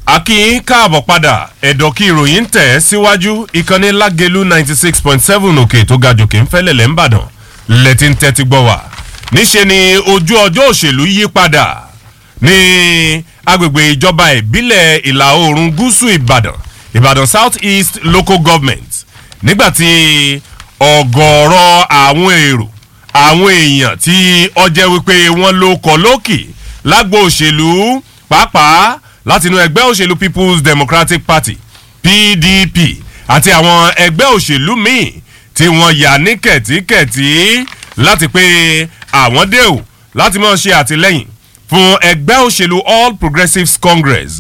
akínyìn káàbọ̀ padà ẹ̀dọ̀ kí ìròyìn tẹ̀ síwájú ìkànnì lágẹ̀lú ninety six point seven òkè tó ga jòkè ń fẹ́lẹ̀lẹ̀ ń bàdàn lẹ́tí ń tẹ́tí gbọ́ wá níṣẹ́ ni ojú ọjọ́ òṣèlú yí padà ní agbègbè ìjọba ìbílẹ̀ ìlà oòrùn gúúsù ìbàdàn ìbàdàn south east local government nígbàtí ọ̀gọ̀ọ̀rọ̀ àwọn èrò àwọn èèyàn tí ọjẹ́ wípé wọ́n ló kọ́ lókì lágbo òṣèlú pàápàá látinú ẹgbẹ́ òṣèlú people's democratic party pdp àti àwọn ẹgbẹ́ òṣèlú míì tí wọ́n yà ní kẹ̀tíkẹ̀tí láti pé àwọn dé o láti máa ṣe àtìlẹ́yìn fún ẹgbẹ́ òṣèlú all progressives congress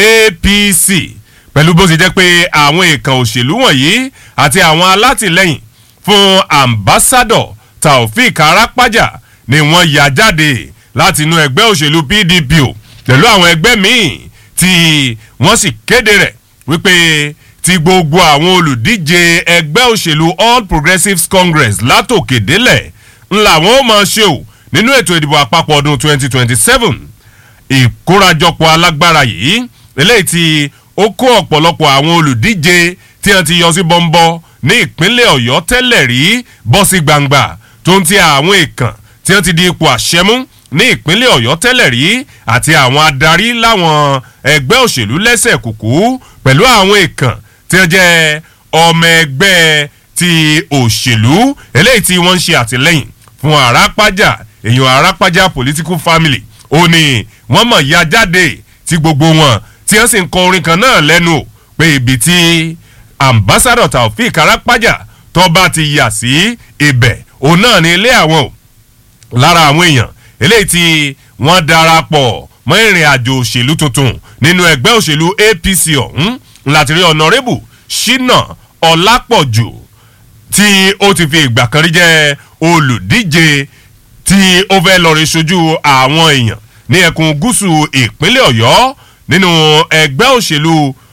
apc pẹ̀lú bó ti jẹ́ pé àwọn èèkàn òṣèlú wọ̀nyí àti àwọn alátìlẹ́yìn fún ambassador taofik arapaja ni wọ́n yà jáde láti inú ẹgbẹ́ òṣèlú pdp o pẹ̀lú àwọn ẹgbẹ́ míì tí wọ́n sì kéde rẹ̀ wípé ti gbogbo àwọn olùdíje ẹgbẹ́ òṣèlú all progressives congress látòkè délẹ̀ ńlá wọn ó máa ṣe o nínú ètò ìdìbò àpapọ̀ ọdún 2027 ìkórajọpọ̀ alágbára yìí eléyìí tí ó kó ọ̀pọ̀lọpọ̀ àwọn olùdíje tí wọ́n ti yọ sí bọ́ńbọ́ ní ìpínlẹ̀ ọ̀yọ́ tẹ́lẹ̀ rí bọ́ sí gbangba tó ń ti àwọn èèkàn tí wọ́n ti di ipò àṣẹmú ní ìpínlẹ̀ ọ̀yọ́ tẹ́lẹ̀ rí àti àwọn adarí láwọn ẹgbẹ́ òṣèlú lẹ́sẹ̀ kùkú pẹ̀lú àwọn èèkàn tí wọ́n jẹ́ ọmọ ẹgbẹ́ ti òṣèlú eléyìí tí wọ́n ń ṣe àtìlẹ́yìn fún arápájà èèyàn arápájà political family ó ní wọ́n mọ̀ ya jáde tí gbogbo wọn tí wọ́n sì ń kọ orin kan náà lẹ́nu o pé ibi tí ambassador taofik arápájà tó bá ti yà sí ibẹ̀ òun náà ní ilé àwọn o lára àwọn èèyàn eléyìí tí wọ́n darapọ̀ mọ́ ìrìn àjò òṣèlú tuntun nínú ẹgbẹ́ òṣèlú apc ọ̀hún láti rí ọ̀nàrẹ́bù ṣínà ọ̀lápọ̀jù tí ó ti fi ìgbà kan rí jẹ́ olùdíje tí ó fẹ́ lọ́ọ́ rí sojú àwọn èèyàn ní ẹkùn gúúsù ìpínlẹ̀ ọ̀yọ́ nínú ẹgbẹ́ òṣèlú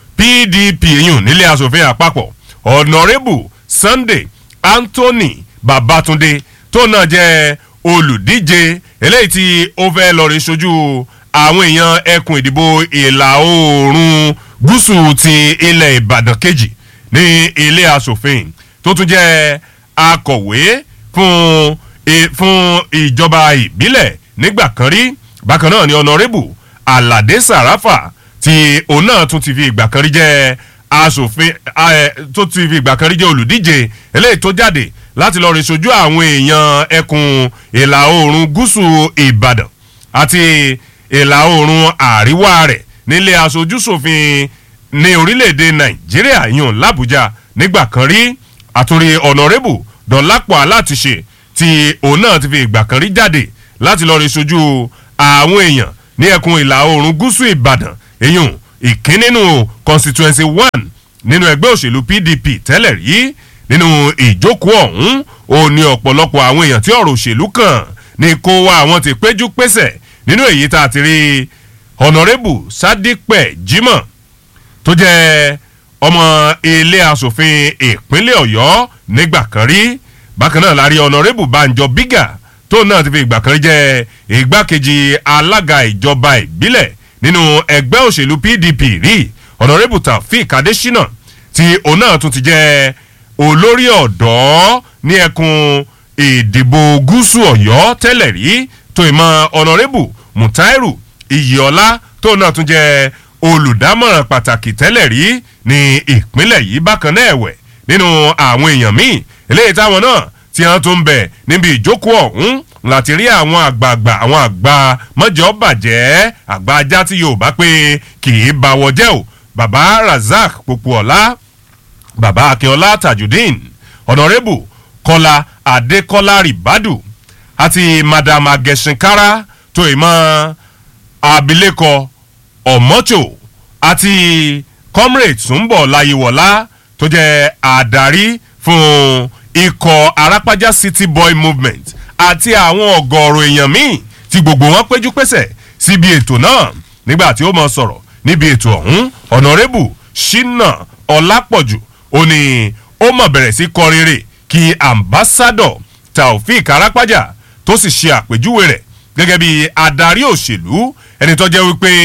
pdp yìí nílé asòfin àpapọ̀ ọ̀nàrẹ́bù sunday anthony babatunde tó náà jẹ́ olùdíje eléyìí tí ó fẹ́ lọ rí sojú àwọn èèyàn ẹkùn ìdìbò ìlà oòrùn gúúsù ti ilẹ̀ ìbàdàn kejì ní ilé asòfin tó tún jẹ́ akọ̀wé fún fún ìjọba ìbílẹ̀ nígbà kan rí bákan náà ni ọ̀nàrẹ́bù aládé sàràfà tí òun náà tún ti fi ìgbà kan rí jẹ́ asòfin tó ti fi ìgbà kan rí jẹ́ olùdíje eléyìí tó jáde láti lọ rí sojú àwọn èèyàn ẹkùn ìlà oòrùn gúúsù ìbàdàn àti ìlà oòrùn àríwá rẹ̀ nílé aṣojúṣòfin ní orílẹ̀-èdè nàìjíríà yàn làbújá nígbà kan rí àtúrí ọ̀nàrẹ́bù dọ̀lápọ̀ aláàtìṣe tí òun náà ti fi ìgbà kan rí jáde láti lọ rí sojú àwọn èèyàn ní ẹkùn ìlà oòrùn gúúsù ìbàdàn èyàn ìkínnínú constituency one nínú ẹgbẹ́ òṣèlú pdp tẹ́lẹ̀ rí nínú ìjókòó ọ̀hún ó ní ọ̀pọ̀lọpọ̀ àwọn èèyàn tí ọ̀rọ̀ òṣèlú kàn ní kó wá àwọn ti péjú pésẹ̀ nínú èyí tá a ti rí ọ̀nàrẹ́bù sádípẹ̀ jimoh tó jẹ́ ọmọ ilé asòfin ìpínlẹ̀ ọ̀yọ́ nígbà kan rí bákan náà la rí ọ̀nàrẹ́bù banjọ bígà tó náà ti fi ìgbà kan rí jẹ́ ìgbákejì alága ìjọba ìbílẹ̀ nínú ẹgbẹ́ òṣèlú pdp rí ọ̀nàrẹ́bù taofik adésínà tí òun náà tún ti jẹ́ olórí ọ̀dọ́ ní ẹkùn ìdìbò gúúsù ọ̀yọ́ tẹ́lẹ̀ rí tó ìmọ̀ ọ̀nàrẹ́bù mutairu iyìọ́lá tó náà tún jẹ́ olùdámọ̀ràn pàtàkì tẹ́lẹ̀ rí ní ìpínlẹ̀ yìí bákan náà ẹ̀wẹ̀ nínú àwọn èèyàn míì eléyìí táwọn náà tí wọ́n tún bẹ̀ níbi ìjókòó ọ̀hún láti rí àwọn àgbààgbà àwọn àgbà mọ́jọ́ bàjẹ́ àgbà ajá tí yorùbá pé kì í bawọ́ jẹ́ o baba razak popuola baba akínọlá tajudeen ọ̀nàrẹ́bù kọ́lá adékọ́lá ribadu àti madam agẹ̀sìnkára tó ìmọ̀ abilékọ ọ̀mọ́tò àti comrade túnbọ̀ láyéwọlá tó jẹ́ àdarí fún ikọ̀ arápájá city boy movement àti àwọn ọ̀gọ̀ọ̀rọ̀ èèyàn míì tí gbogbo wọn péjú pésẹ̀ síbi ètò náà nígbà tí ó mọ sọ̀rọ̀ níbi ètò ọ̀hún ọ̀nàrẹ́bù ṣínà ọ̀lápọ̀jù ó ní ó mọ̀ bẹ̀rẹ̀ sí kọrin rè kí ambassador taofik arápájà tó sì ṣe àpèjúwe rẹ̀ gẹ́gẹ́ bí adarí òṣèlú ẹni tó jẹ́ wípé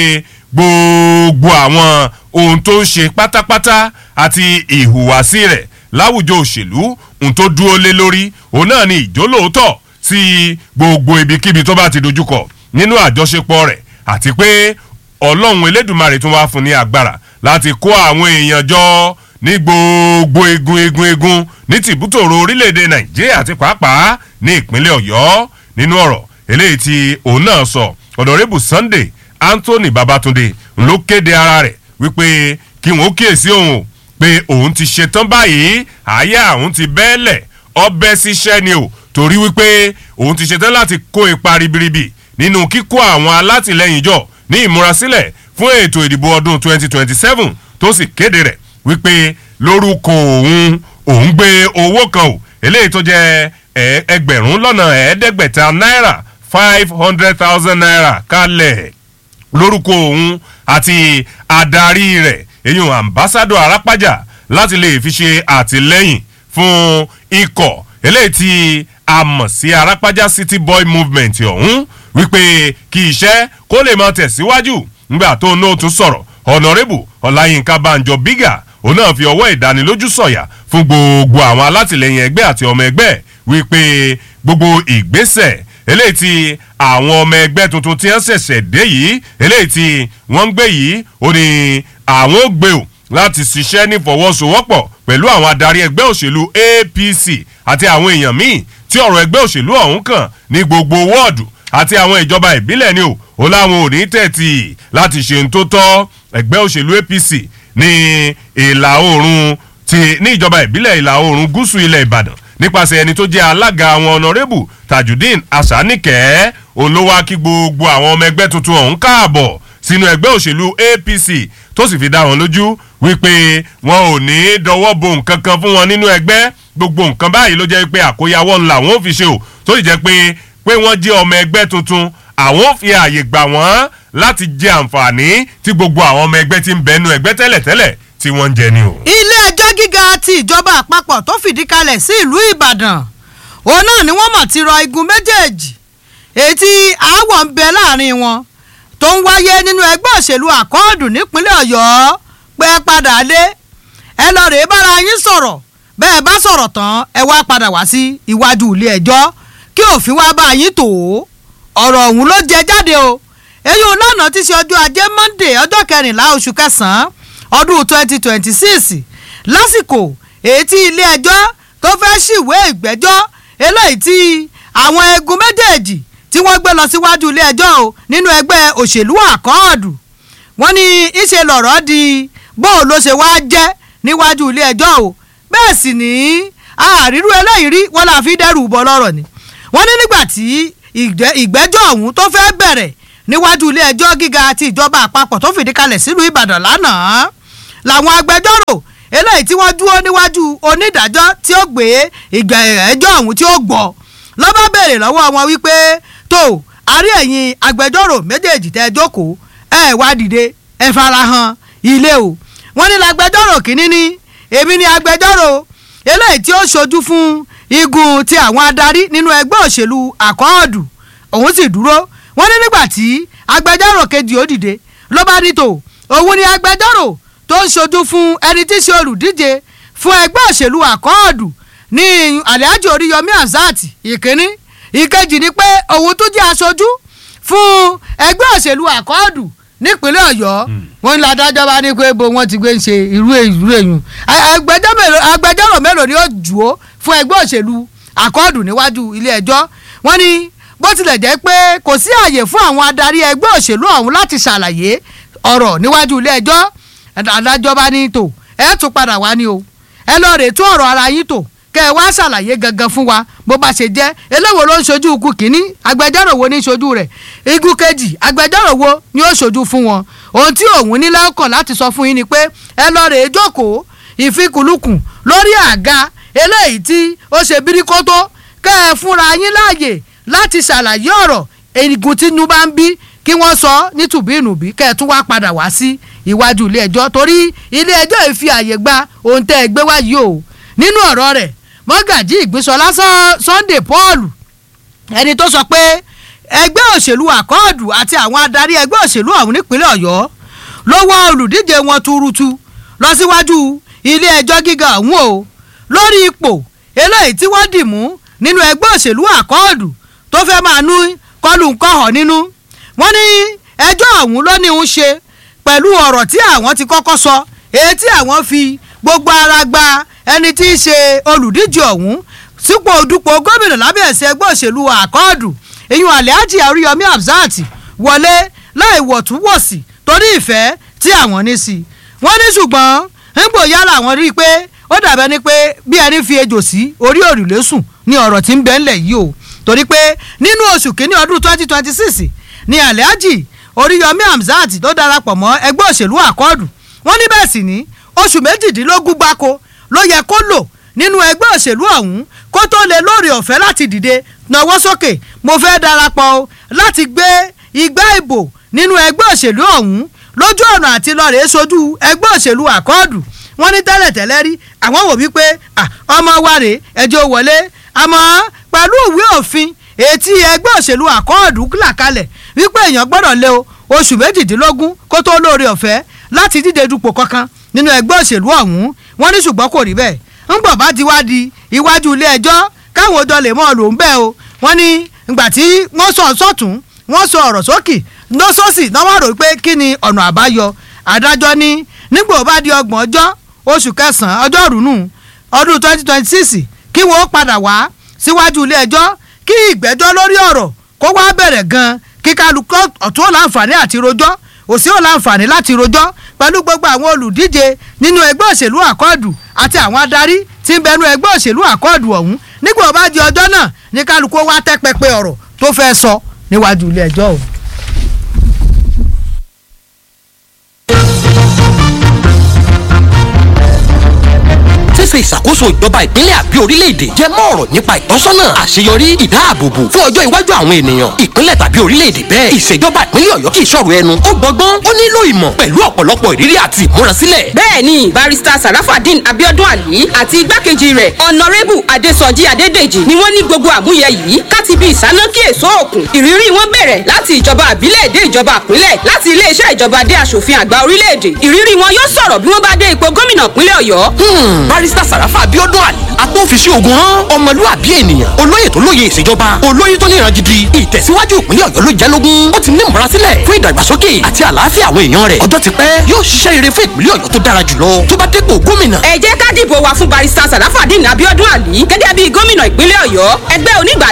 gbogbo àwọn ohun tó ń ṣe pátápátá àti ìhùwàsí rẹ̀ láwùjọ òṣèlú ohun tó dúró lé lórí òun náà ni ìjólóòótọ́ sí gbogbo ibikíbi tó bá ti dojúkọ nínú àjọṣepọ̀ rẹ̀ àti pé ọlọ́run elédùnmarè tún wá fún ní agbára láti kó àwọn èèyàn jọ ní gbogbo egun egun egun ní tìbútòrò orílẹ̀-èdè nàìjíríà àti pàápàá ní ìpínlẹ̀ ọ̀yọ́ nínú ọ̀rọ̀ eléyìí tí òun náà sọ ọ̀dọ̀rẹ́bù sunday anthony babatunde ló kéde ara rẹ̀ wípé kí wọ́n kíyèsí òun pé òun ti ṣetán báyìí àyà òun ti bẹ́ẹ̀lẹ̀ ọbẹ̀ síṣẹ́ ni o torí wípé òun ti ṣetán láti kó ipa ribiribi nínú kíkó àwọn alátìlẹyìn jọ ní ìmúrasílẹ̀ fún ètò ìdìbò ọdún 2027 tó sì kéde rẹ̀ wípé lórúkọ òun òun gbé owó kan o eléyìí tó jẹ́ ẹgbẹ̀rún lọ́nà ẹ̀ẹ́dẹ́gbẹ̀ta náírà five hundred thousand naira kalẹ̀ lórúkọ òun àti adarí rẹ̀ eyín ambassadọ arápájà láti lè fi ṣe àtìlẹ́yìn fún ikọ̀ eléyìí tí a mọ̀ sí arápájà city boy movement ọ̀hún wípé kí iṣẹ́ kó lè máa tẹ̀síwájú nígbà tó náà tún sọ̀rọ̀ ọ̀nàrẹ́bù ọ̀làyínká banjọ bígà òun náà fi ọwọ́ ìdánilójú sọ̀yà fún gbogbo àwọn alátìlẹyìn ẹgbẹ́ àti ọmọ ẹgbẹ́ wípé gbogbo ìgbésẹ̀ eléyìí tí àwọn ọmọ ẹgbẹ́ tuntun tí wọ́n ṣẹ̀ṣẹ̀ dé yìí eléyìí tí wọ́n ń gbé yìí ó ní àwọn ò gbé o láti ṣiṣẹ́ nífọwọ́sowọ́pọ̀ pẹ̀lú àwọn adarí ẹgbẹ́ òṣèlú apc àti àwọn èèyàn míì tí ọ̀rọ̀ ẹgbẹ́ òṣèlú ọ̀hún kàn ní gbogbo wọ́ọ̀dù àti àwọn ìjọba ìbílẹ̀ ni o ó láwọn ò ní tẹ̀tì láti ṣe ń tó tọ́ ẹgbẹ́ òṣèlú apc ní ìlà oòrùn ti ní ìjọba ìbílẹ̀ ìlà oòrùn gúúsù ilẹ̀ ìbàdàn nípasẹ̀ ẹni tó jẹ́ alága àwọn ọ̀nàrẹ́bù tajudeen asanike òun ló wá kí gbogbo àwọn ọmọ ẹgbẹ́ tuntun ọ̀hún káàbọ̀ sínú ẹgbẹ́ òṣèlú apc tó sì fi dá wọn lójú wípé wọn ò ní dọwọ́ bo nǹkan kan fún wọn nínú ẹgbẹ́ gbogbo nǹkan báyìí ló jẹ́ pé àkóyawọ́ ńlá wọn ò fi ṣe o tó sì jẹ́ pé pé wọ́n jẹ́ ọmọ ẹgbẹ́ tuntun àwọn ò fi ààyè gbà wọ́n láti jẹ àǹfààní tí gbogbo àwọn ọmọ ẹgbẹ́ ti ń bẹnu ẹgbẹ́ tẹ́lẹ̀tẹ́lẹ̀ tí wọ́n ń jẹ ni o. ilé ẹjọ́ gíga ti ìjọba àpapọ̀ tó fìdí kalẹ̀ sí ìlú ìbàdàn òun náà ni wọ́n mọ̀ ti rọ igun méjèèjì èyí tí aáwọ̀ ń bẹ láàrin wọn tó ń wáyé nínú ẹgbẹ́ òṣèlú àkọọ́dù nípínlẹ̀ ọ̀yọ́ pé ẹ padà lé ẹ lọ rèé bára yín sọ̀rọ̀ bẹ́ẹ̀ bá sọ̀rọ̀ tán ẹ wá padà wá sí iwájú ilé ẹjọ́ kí òfin wá bá yín tò ó ọ̀rọ̀ ọ̀hún ló jẹ jáde o èyí ò lánàá ti ṣe ọjọ́ ajé monday ọjọ́ kẹrìnlá oṣù kẹsàn-án ọdún twenty twenty six lásìkò èyí tí ilé ẹjọ́ tó fẹ́ ṣìwé ìgbẹ́jọ́ eléyìí tí àwọn egun méjèèjì tí wọ́n gbé lọ síwájú ilé ẹjọ́ o nínú ẹgbẹ́ òṣèlú àkọọ́dù wọ́n ní ìṣe lọ̀rọ̀ di bóun ló ṣe wáá jẹ́ níwájú ilé ẹjọ́ o bẹ́ẹ̀ sì ní àrírú eléyìí rí wọ́n là fi dẹ́rù bọ́ lọ́rọ̀ ni wọ́n ní nígbà tí ìgbẹ́jọ́ ọ̀hún tó fẹ́ bẹ̀rẹ̀ níwájú ilé ẹjọ́ gíga ti ìjọba àpapọ̀ tó fìdí kalẹ̀ sílùú ìbàdàn lánàá làwọn agbẹjọ́rò eléyìí tí wọ́n dúró níwájú onídàájọ́ tí ó gbé ìgbẹ́jọ́ ọ̀hún tí ó gbọ́ lọ́ba béèrè lọ́wọ́ wọn wípé tó àárí ẹ̀yin agbẹjọ́rò méjèèjì tẹ́ jókòó ẹ wá dìde ẹ farahàn ilé o wọ́n ní lágbẹjọ́rò kínní ní èmi ni agbẹjọ́rò eléyìí tí ó ṣojú fún igun ti àwọn adarí nínú ẹgbẹ́ òṣèlú àkọọ́dù òun sì dúró wọ́n ní nígbà tí agbẹjọ́rò kejì ó dìde ló bá ní tò òun ni agbẹjọ́rò tó ń ṣojú fún ẹni tí í ṣe olùdíje fún ẹgbẹ́ òṣèlú àkọọ́dù ní alhaji oríyọmí azat ìkíní ìkejì ni pé òun tún jẹ́ aṣojú fún ẹgbẹ́ òṣèlú àkọọ́dù nípínlẹ̀ ọ̀yọ́ wọn ní adájọ́ bá ní pé bo wọn ti gbé ń ṣe irú irú èyàn agbẹjọ́rò mélòó ni ó jù ó fún ẹgbẹ́ òṣèlú àkọọ́dù níwájú ilé ẹjọ́ wọn ní bó tilẹ̀ jẹ́ pé kò sí àyè fún àwọn adarí ẹgbẹ́ òṣèlú ọ̀hún láti ṣàlàyé ọ̀rọ̀ níwájú ilé ẹjọ́ adájọ́ bá ní tò ẹ tún padà wá ní o ẹ lọ rè tún ọ̀rọ̀ ara yín tò kẹ ẹ wá ṣàlàyé gangan fún wa bó bá ṣe jẹ́ eléwo ló ń ṣojú ikú kínní agbẹjọ́rò wo ní ṣojú rẹ̀ igun kejì agbẹjọ́rò wo ni ó ṣojú fún wọn ohun tí òun ní lọ́kàn láti sọ fún yín ni pé ẹ lọ rè é jókòó ìfikùnlukùn lórí àga eléyìí tí ó ṣe bíríkótó kẹ ẹ fúnra yín láàyè láti ṣàlàyé ọ̀rọ̀ igun tínú bá ń bí kí wọ́n sọ nítùbínùbí kẹ ẹ tún wá padà wá sí iwájú ilé ẹjọ́ torí ilé ẹjọ́ yìí fi àyè gba ohun tẹ́ ẹ gbé wá yìí o nínú ọ̀rọ̀ rẹ̀ mọ́gàjí ìgbésọlá sunday paul ẹni tó sọ pé ẹgbẹ́ òṣèlú àkọọ́dù àti àwọn adarí ẹgbẹ́ òṣèlú ọ̀hún nípínlẹ̀ ọ̀yọ́ wọ́ olùdíje wọn tuurutu lọ síwájú ilé ẹjọ́ gíga ọ̀hún o lórí ipò eléyìí tí wọ́n dì mú nínú ẹgbẹ́ òṣèlú àkọọ́dù tó fẹ́ máa nú kọlù ńkọ̀họ̀ nínú wọ́n ní ẹjọ́ ọ̀hún ló ní ń ṣe pẹ̀lú ọ̀rọ̀ tí àwọn ti kọ́kọ́ sọ èyí tí àwọn fi gbogbo ara gba ẹni tí í ṣe olùdíje ọ̀hún sípò dupò gómìnà lábẹ́ ẹ̀sẹ̀ ẹgbẹ́ òṣèlú àkọọ́dù ìyún alhaji àríyọmí hamzat wọlé láì wọ̀túnwọ̀sì torí ìfẹ́ tí àwọn ní sí i wọ́n ní ṣùgbọ́n nígbò yálà àwọn rí i pé ó dàbẹ́ ni pé bí ẹni fi ejò sí orí òrùlé sùn ní ọ̀rọ̀ tí ń bẹ ńlẹ̀ yìí o torí pé nínú oṣù kínní ọdún twenty twenty six ni alhaji oríyọmí hamzat tó darapọ̀ mọ́ ẹgbẹ́ òṣèlú àkọọ́dù wọ́n ní bẹ́ẹ̀ sì ní oṣù méjìdínlógún gbáko ló yẹ kó lò nínú ẹgbẹ́ òṣèlú ọ̀hún kó tó lè lóore ọ̀fẹ́ láti dìde nawọ́ sókè mo fẹ́ darapọ̀ o láti gbé igbá ìbò nínú ẹgbẹ́ òṣèlú ọ̀hún lójú ọ̀nà àti lọ́ọ̀rẹ́ sojú ẹgbẹ́ òṣèlú àkọọ́dù wọ́n ní tẹ́lẹ̀tẹ́lẹ̀ rí àwọn wò wípé ọmọ wa rèé ẹjọ́ wọlé àmọ́ pẹ̀lú ìwé òfin etí ẹgbẹ́ òṣèlú àkọọ́dù là kalẹ̀ wípé èèyàn gbọ́dọ̀ lé o oṣù méjìdínlógún kó tó lóore ọ̀fẹ́ láti díje dupò kankan nínú ẹgbẹ́ òṣèlú ọ̀hún wọ́n ní ṣùgbọ́n kò rí bẹ́ẹ̀ ńgbọ̀n bá ti wá di iwájú ilé ẹjọ́ káwọn ọjọ́ lè mọ́ ọ lò ń bẹ́ẹ̀ o wọ́n ní ìgbà tí wọ́n sọ sọ́tún wọ́n sọ ọ̀rọ̀ sókè lọ́sọ̀ọ̀sì náà wọ́n rò pé kí ni ọ̀nà àbáyọ adájọ́ ní nígbà bá di ọgbọ̀n ọjọ́ oṣù kẹsàn-án ọjọ́ rùnú ọdún twenty twenty six kí wọ́n padà wá síwájú ilé ẹjọ́ kí ìgbẹ́jọ́ lórí ọ̀rọ̀ kó wá bẹ̀rẹ̀ gan kí kálukú ọ̀tún ò láǹfààní àti rojọ́ òsì ò láǹfààní láti rojọ́ pẹ̀lú gbogbo àwọn olùdíje nínú ẹgbẹ́ òṣèlú àkọọ́dù àti àwọn adarí tí ń bẹnu ẹgbẹ́ òṣèlú àkọọ́dù ọ̀hún nígbà bá di ọjọ́ náà ní kálukú wá tẹ́ pẹpẹ ọ̀rọ̀ tó fẹ́ sọ níwájú ilé ẹjọ́ ọ̀hún. ṣíṣe ìṣàkóso ìjọba ìpínlẹ̀ àbí orílẹ̀-èdè jẹ́ mọ́ ọ̀rọ̀ nípa ìtọ́sọ́nà àṣeyọrí ìdáàbòbò fún ọjọ́ iwájú àwọn ènìyàn ìpínlẹ̀ tàbí orílẹ̀-èdè bẹ́ẹ̀ ìṣèjọba ìpínlẹ̀ ọ̀yọ́ kì í ṣọ̀rọ̀ ẹnu ó gbọ́gbọ́n ó nílò ìmọ̀ pẹ̀lú ọ̀pọ̀lọpọ̀ ìrírí àti ìmúrasílẹ̀. bẹ́ẹ̀ni barista sarafadin abiodun ali àti igbákejì rẹ̀ ọ̀nàrẹ́bù adésọjí adédèjì ni wọ́n ní gbogbo àmúyẹ yìí káti bí ìsánákí èso òkun ìrírí wọn bẹ̀rẹ̀ láti ìjọba àbílẹ̀ dé ìjọba àpínlẹ̀ láti iléeṣẹ́ ìjọba dé aṣòfin àgbà orílẹ̀-èdè ìrírí wọn yóò sọ̀rọ̀ bí wọ́n bá dé ipò gómìnà ìpínlẹ̀ ọ̀yọ́. barista sàràfà abiodun ali agbófinṣe ogun hàn ọmọlúwàbí ènìyàn olóyè tó lóye ìṣèjọba olóyè tó níran gidi ìtẹ̀síwájú ìpínlẹ̀ ọ̀yọ́ ló jẹ́ lógún ó ti ní ìmúrasílẹ̀ fún ìdàgbàsókè àti àlàáfíà àwọn èèyàn rẹ̀ ọjọ́ ti pẹ́ yóò ṣiṣẹ́ rere fún ìpínlẹ̀ ọ̀yọ́ tó dára jùlọ tó bá dépò gómìnà. ẹ jẹ́ ká dìbò wa fún barista sarafadin abiodun ali gẹ́gẹ́ bí gómìnà ìpínlẹ̀ ọ̀yọ́ ẹgbẹ́ onígbà